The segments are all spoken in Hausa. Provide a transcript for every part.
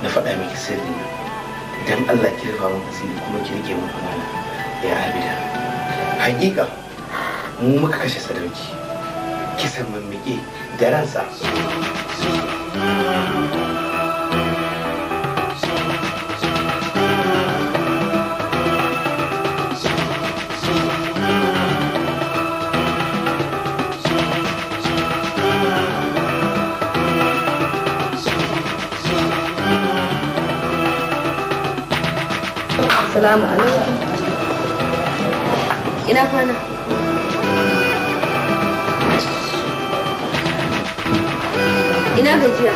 na faɗa miki sirri na idan Allah ki rufa mun asiri kuma ki rike mun amana ya abida hakika mu muka kashe sadauki kisan mammike da ransa Salamu alaikum. Ina kwana? Ina gajiya?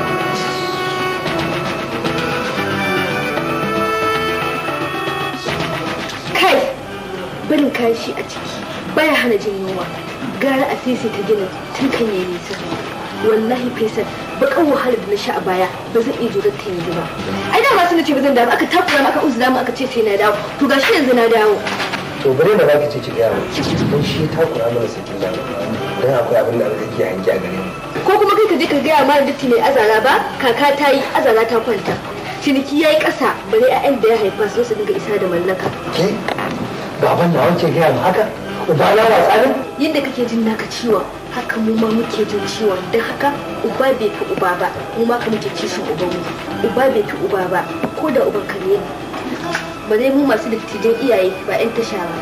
Kai! Barin kashi a ciki baya hana jin yunwa. Gara a sisi ta ginin tun kan yi nisa. Wallahi Faisal, bakan wahalar da na sha a baya ba zan iya jurar ta yanzu ba. Ai da masu nace ba zan dawo aka takura maka uzura mu aka ce sai na dawo. To gashi yanzu na dawo. to bare da zaki ce ki gaya mu don shi ta kura mana sakin da dan akwai abin da alƙaki ya hanki a gare mu Ko kuma kai ka je ka gaya mara datti mai azara ba kaka ta yi azara ta kwanta. Ciniki ya yi ƙasa bare 'ya'yan da ya haifa su su dinga isa da mallaka. ke baban na wace gaya mu haka uba na ba tsarin Yadda kake jin naka ciwon haka mu ma muke jin ciwon don haka uba bai fi uba ba mu ma ka muke kishin uban mu uba bai fi uba ba ko da uban kare ne ba dai mu masu dattijan iyaye ba 'yan tasha ba.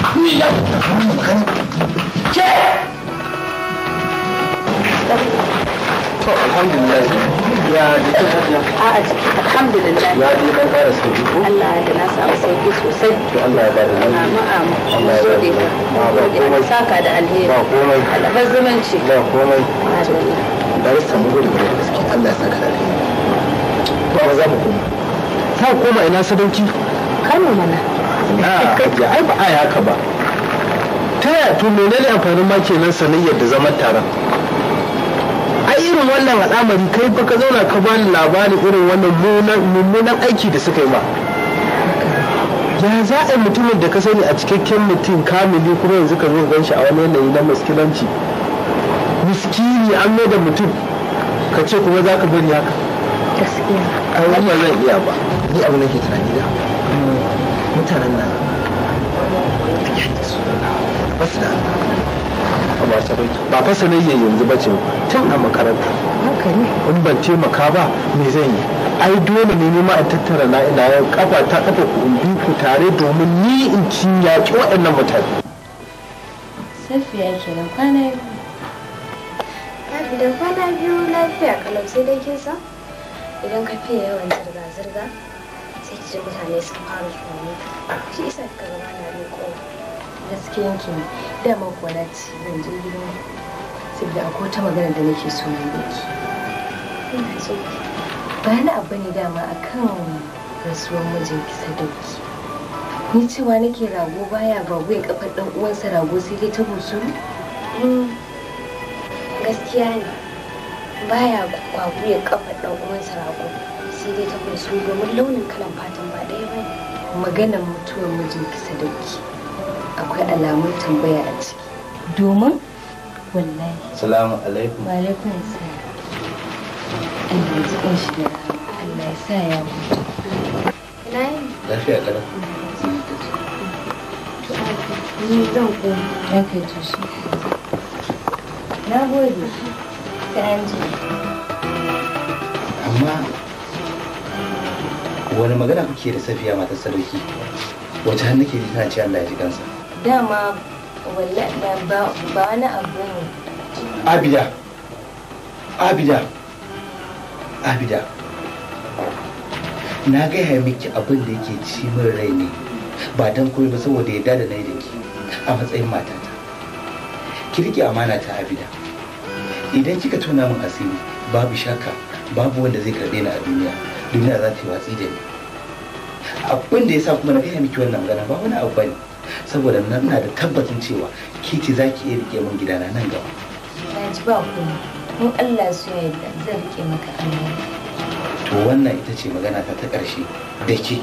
to alhamdulillah ya ji ta hadiya A'a jiki alhamdulillah ya ji dan fara sauki ko Allah da na samu sauki sosai. to Allah ya bada lafiya Amin amin. Allah ya Gode bada ka. ba Gode komai ka saka da alheri. ba komai Alabar zumunci. ba komai Madalla. da rasa mu gode da gaske Allah ya saka da alheri ba za mu koma ta koma ina sadauki Kano mana. a ai ba a yi haka ba ta yaya to menene amfanin ma kenan sanayyar da zaman taron ai irin wannan al'amari kai fa ka zauna ka bani labarin irin wannan mummunan- mummunan aiki da suka yi ma ya za a yi mutumin da ka sani a cikakken mutum kamili kuma yanzu ka zo gan shi a wani yanayi na maskilanci miskini an mai da mutum ka ce kuma za ka bari haka Gaskiya. ai wannan zan iya ba ni abu nake tunani da mutanen nan ba su da ba ta bai ba fa sanayya yanzu ba ce tun a makaranta Haka ne. in ban taimaka ba me zan yi ai dole ne nima a tattara na ina ya kafa ta kafa ku in bi ku tare domin ni in ci yaƙi waɗannan mutane Safiya kenan kwana biyu. da kwana biyu lafiya kalau sai dai kin san idan ka fiye yawan zirga-zirga sai ki ji mutane sun fara tsoro shi isa ka gaba na riko Gaskiyan ki ne. Dama kuwa na ci zan je gidan saboda akwai wata magana da nake so yi da ki. ina so Ba na abu ne dama akan rasuwar mijinki sadauki. Ni cewa nake rago baya gwagwai kafar dan uwansa rago sai dai ta busuru. Mm, gaskiya ne baya kwaguye kafa dan uwansa rago sai dai ta kunsu domin launin kalan fatan ba ɗaya ba ne Maganar mutuwar mijinki sadauki. Akwai alamun tambaya a ciki. Domin wallahi salamu alaikum Wa alaikum salam. Allah ya jiƙin shi da rahama. Allah ya sa ya mutu. ina yin lafiya kalau ni zan koma Yan kai to shi. Na gode. Sai an ji. amma wani magana kuke da safiya matar sadauki wacce har nake ji tana ce Allah ya ji kansa Dama wallahi ba ba ba wani abu ne. abida abida abida na gaya miki abin da yake ci min rai ne ba don komai ba saboda yadda da na yi da ki a matsayin matata ki rike amana ta abida idan kika tona min asiri babu shakka babu wanda zai karbe ni a duniya duniya za ta yi watsi da ni abin da ya sa kuma na gaya miki wannan magana ba wani abu bane saboda na ina da tabbacin cewa ki ce za ki iya rike min gidana nan gaba Na ji ba kuma. In Allah su ya yarda zan rike maka amana. to wannan ita ce magana ta ta ƙarshe da ke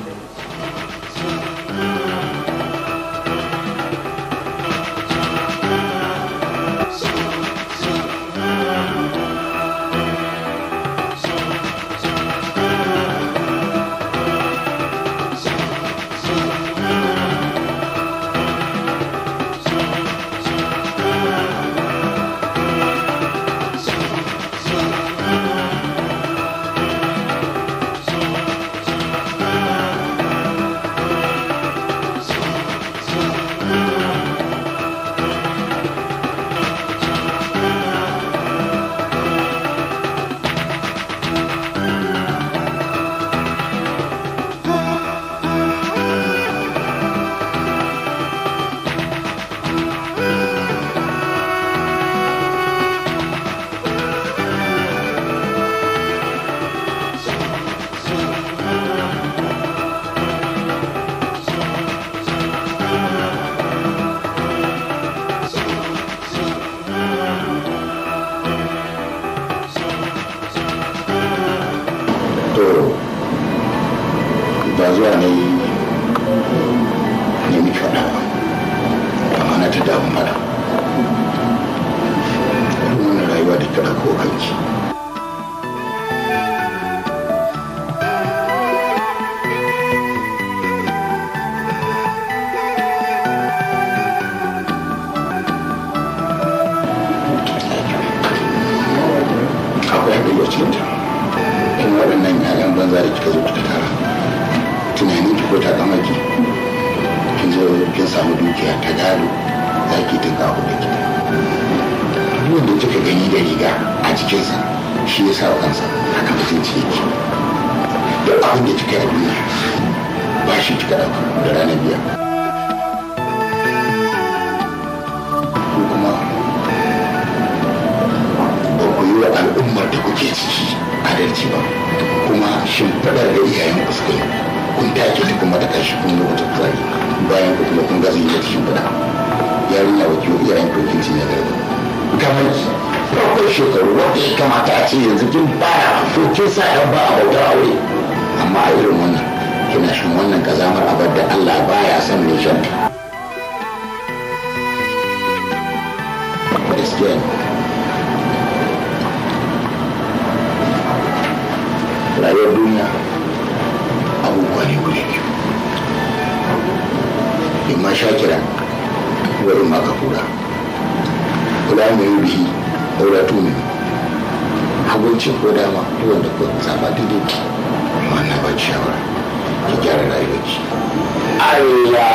ba zuwa ne ne miki faɗa ba amma na ta damu faɗa wannan rayuwa da kira ko kanki akwai haɗari a cikin ta in waɗannan yayan banza da kika zo kika tara tunanin ki ko ta kamaki kin zo kin samu dukiya ta gado za ki tinka abu da kita duk da kika gani da riga a jikinsa shi ya sa wa kansa haka mutunci yake duk abin da kika yi a duniya ba shi kika ɗauka da ranar biya ko kuma ba ku yi wa al'ummar da kuke ciki adalci ba kuma shimfiɗar da iyayen ku suka yi kun take ta kuma da ƙarshe kun yi wata tsari bayan ku kuma kun gaza yi wata shimfiɗa yarinya wa kiwo iyayen ku kin cinye garba kamar farkon shekaru wanda ya kamata a ce yanzu kin baya to kin sa ɗan ba a bautar aure amma a irin wannan kina shan wannan kazamar abar da Allah baya son mai shan gaskiya ne rayuwar duniya abubuwa ne guda biyu imma shakira wurin maka kura kula mai bihi aura tuni hagunci ko dama duk wanda ko zaba daidai ki amma na ba ki shawara ki gyara rayuwar ki Allah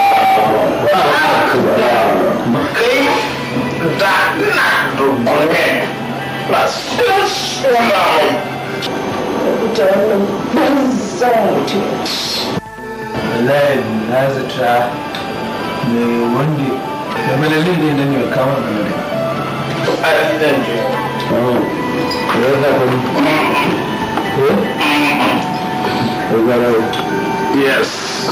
kai da na dubbe plus wannan ita wannan banzan mutum wallahi na zata ne wanda da malalin da nan ne kama da nan Yes.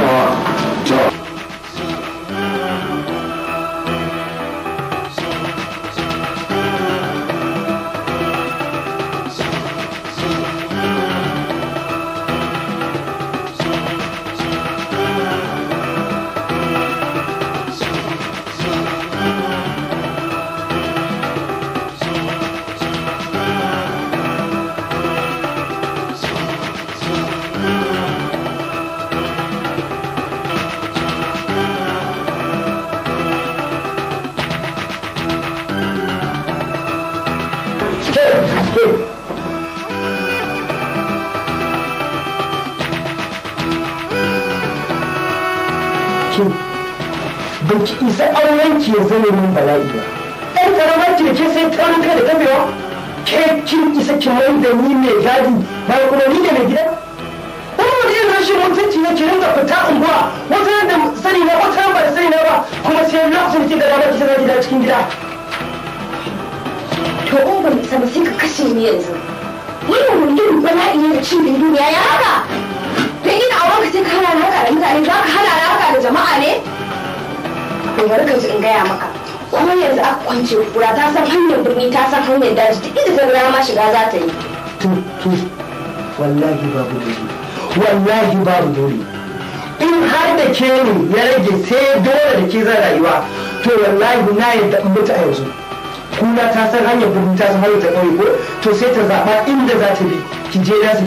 kin ba ki isa auren ki ya zama min bala'i ba ɗan karamar ki da ke sai taurin kai da kabewa ke kin isa ki mai da ni mai gadi ba kuma ni da mai gida wani wani irin rashin mutunci ne ki rinka fita unguwa wata da sani na wata ba da sani na ba kuma sai lokacin ki da dama ki zama gida cikin gida to in ban isa ba sai ka kashe ni yanzu wannan wani irin bala'i ne da cin duniya ya haka dan ina auren ka sai ka hana ni haka da mutane za ka hana ni haka da jama'a ne to bari ka ji in gaya maka ko yanzu aka kwance kura ta san hanyar birni ta san hanyar daji duk inda ta gaya ma shiga za ta yi to to wallahi babu dole wallahi babu dole in har da ke ne ya rage sai dole da ke zan rayuwa to wallahi na yadda in mutu a yanzu kuna ta san hanyar birni ta san hanyar ta ƙauye ko to sai ta zaɓa inda za ta bi ki je na